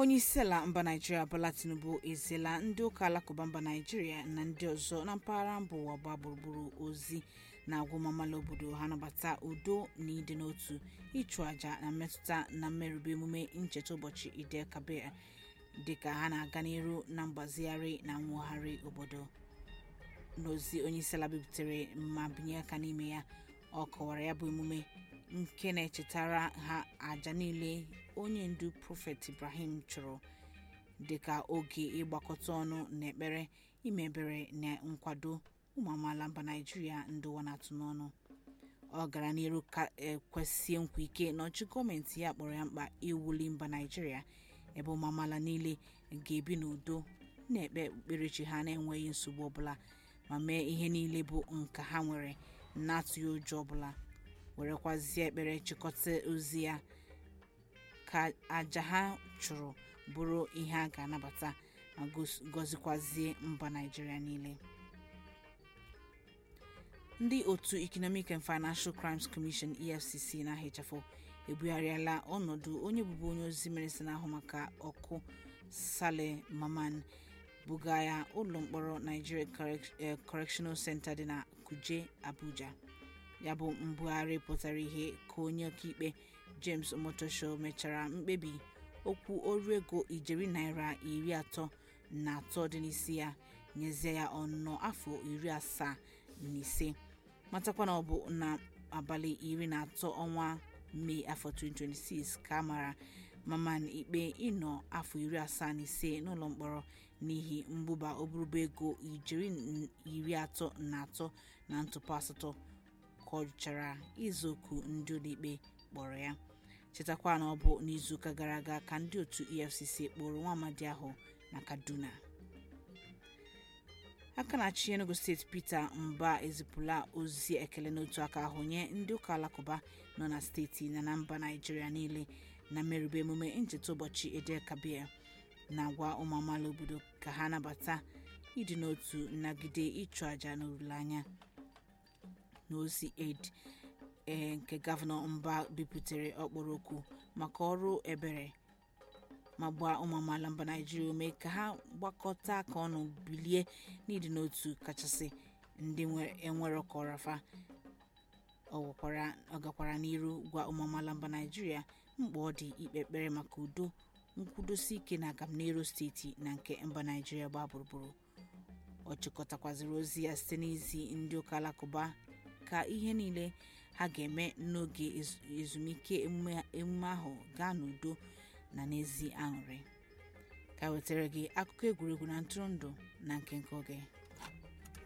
onye isi ala mba naijiria bola tinubu eziela ndị ụka alakụba mba naijiria na ndị ọzọ na mpaghara mba ụwa gbaa gburugburu ozi na agwụmamala obodo ha nabata udo na ịdị n'otu ịchụ àjà na mmetụta na mmerụba emume ncheta ụbọchị idel kabir dịka ha na-aga n'iru na mgbazigharị na nwogharị obodo n'ozi onye isi ala bibutere ma binye aka n'ime ya ọ kọwara ya bụ emume nke na-echetara ha àjà niile onye ndu prọfet ibrahim chụrụ dịka oge ịgbakọta ọnụ na ekpere ime ebere na nkwado ụmụ amaala mba naijiria ndị ụwa na-atụ n'ọnụ ọ gara n'iru ka ekwesie nkwa ike na ọchị gọọmenti ya kpọrọ ya mkpa iwuli mba naijiria ebe ụmụ amaala niile ga-ebi n'udo na-ekpe okpukperechi ha na-enweghị nsogbu ọbụla ma mee ihe niile bụ nka ha nwere na-atụghị ụjọ ọbụla werekwazie ekpere chịkọta ozi ya ka àjà ha chụrụ bụrụ ihe a ga-anabata ma gọzikwazie mba naijiria niile ndị otu economic and financial crimes commission efcc na-ahịchafụ ebugharịala ọnọdụ onye bụbu onye ozi minista na-ahụ maka ọkụ sale maman buga ya ụlọ mkpọrọ nigeria correctional center dị na kuje abuja ya bụ mbugharị pụtara ihe ka onye ọkaikpe james omotosho mechara mkpebi okwu ọrụ ego ijeri naira iri atọ na atọ dị n'isi ya nyezie ya ọnọ afọ iri asaa na ise matakwa na ọ bụ na abalị iri na atọ ọnwa mee afọ 2026 ka a mara maman ikpe ịnọ afọ iri asaa na ise n'ụlọ mkpọrọ n'ihi mgbụba oburuba ego ijeri iri atọ na atọ na ntụpọ asatọ ka ọ jụchara izuoku ndị ụlọikpe kpọrọ ya chetakwa na ọ bụ n'izuụka gara aga ka ndị otu efcc kpọrọ nwa amadi ahụ na kaduna aka na-achị enugu steeti peter mba ezipụla ozi ekele n'otu aka ahụ nye ndị ụka alakụba nọ na steeti na na mba naijiria niile na mmerụba emume ncheta ụbọchị edel kabir na-agwa ụmụ amaala obodo ka ha nabata ịdị n'otu nnagide ịchụ àjà na olileanya n'ozi aid ee nke gọvanọ mba biputere ọkpọrọ okwu maka ọrụ ebere ma gbaa ụmụ amaala mba naijiria ume ka ha gbakọta aka ọnụ bilie n'ịdị n'otu kachasị ndị enwere ọkọrafa ọ gakwara n'iru gwa ụmụ amaala mba naijiria mkpa ọ dị ikpe ekpere maka udo nkwudosi ike na agamnihu steeti na nke mba naijiria gbaa gburugburu ọ chịkọtakwaziri ozi ya site n'izi ndị ụka alakụba ka ihe niile ha ga-eme n'oge ezumike emume ahụ gaa n'udo na n'ezi aṅụrị ka wetara gị akụkọ egwuregwu na ntụrụndụ na nke nke oge